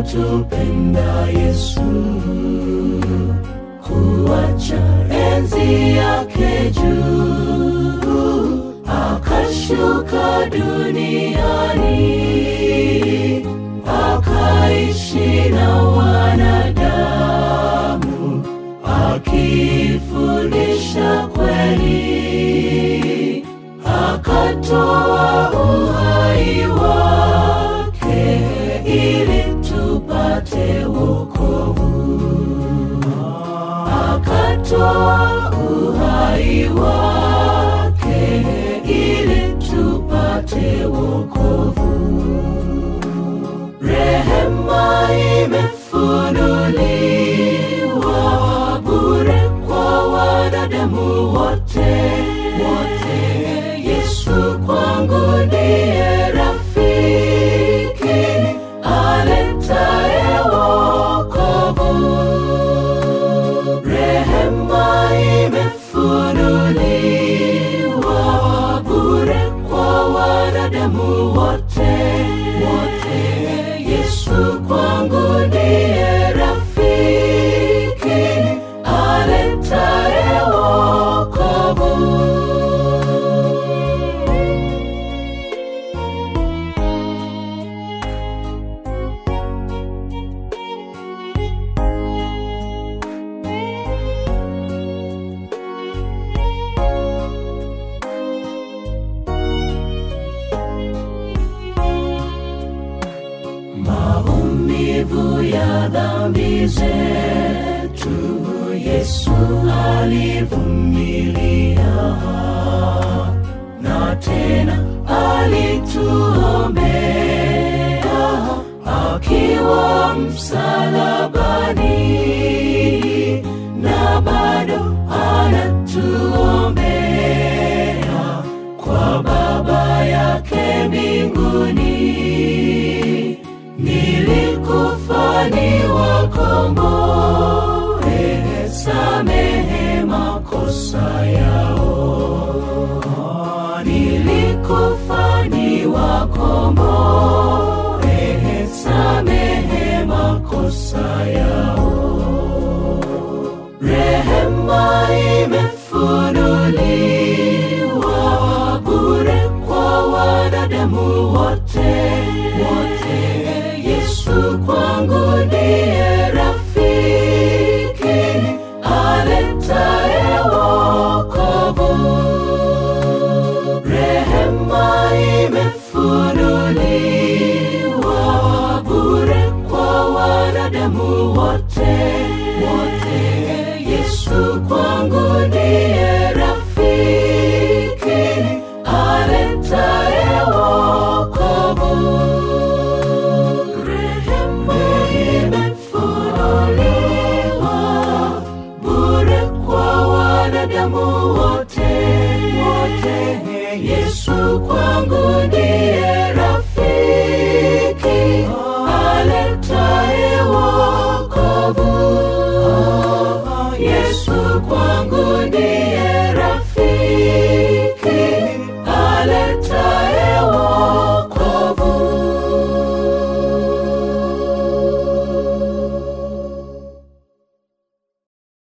alitupenda Yesu kuacha enzi yake juu akashuka duniani akaishi na wanadamu akifundisha kweli akatoa uhai wake ili tupate wokovu akatoa uhai wake ili tupate wokovu rehema imefunuliwa bure kwa wanadamu wote wote yesu kwangu ndiye rafiki aletaye wokovu rehema imefunuliwa bure kwa wanadamu wote wote yesu kwangu ndiye rafiki aletaye wokovu maumivu ya dhambi zetu yesu alivumilia na tena alituombea akiwa msalabani na bado anatuombea kwa baba yake mbinguni nilikufa ni wakomboe samehe makosa yao nilikufa ni wakomboe samehe makosa yao rehema imefunuliwa bure kwa wanadamu wote wote yesu kwangu ndiye rafiki aletaye wokovu rehema imefunuliwa bure kwa wanadamu wote wote